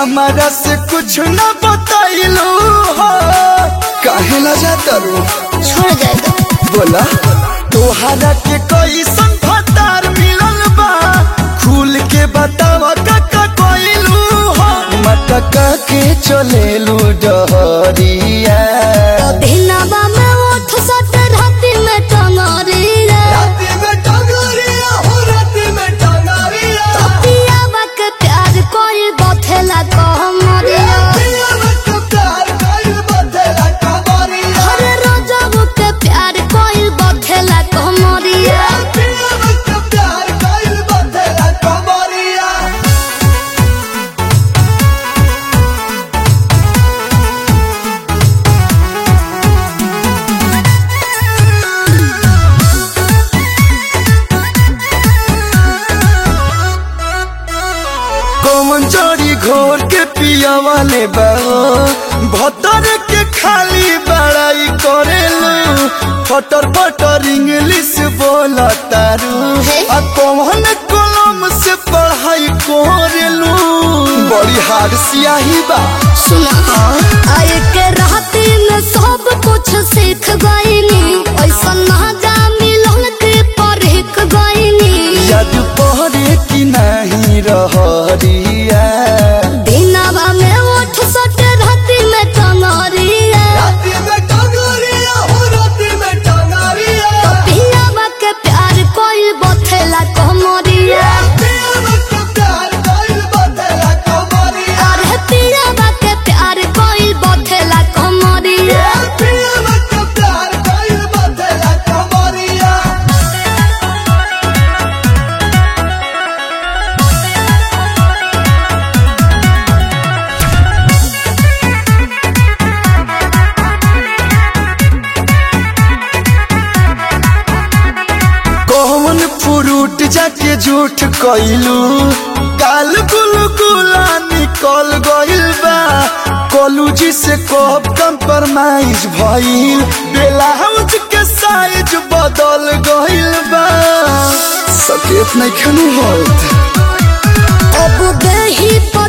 हमारा से कुछ न बताइलू हो काहे ला जाता रू छोड़ जाएगा बोला तोहरा के कैसन फतार मिलल बा खुल के बतावा काका कोइलू हो मटका के चलेलू डहरिया दिनवा में उठ सट राति में टंगरी रे राती में टंगरिया हो राती में टंगरिया पियावा के प्यार कोई बथेला कहमरिया पिया में प्यार कइल बदला कबरिया हर रोजब के प्यार कोई बथेला कहमरिया पिया में प्यार कइल बदला कबरिया कौन चोरी घोर के पिया वाले बाओ भतर के खाली बड़ाई करेलू फटर फटर इंग्लिश बोला तारू आ कौन कलम से पढ़ाई करेलू बड़ी हार सियाही बा सुना आए के राति में सब कुछ सीख गईनी ऐसा ना जा मिलन के परख गईनी याद पहरे की नहीं रहरिया दिनवा में उठ सट राति में टंगरिया राती में टंगरिया हो राती में टंगरिया पियावा के प्यार कोई बथेला कहमरिया पिया में प्यार कइल बदला कबरिया अरे पियावा के प्यार कोई बथेला कहमरिया पिया में प्यार कइल बदला कबरिया कौन फ्रूट जाके झूठ कइलू काल गुल गुला निकल गइल बा कॉलेज से कब कंप्रोमाइज भइल ब्लाउज के साइज बदल गइल बा सकेत नहीं खनू होत अब देही पर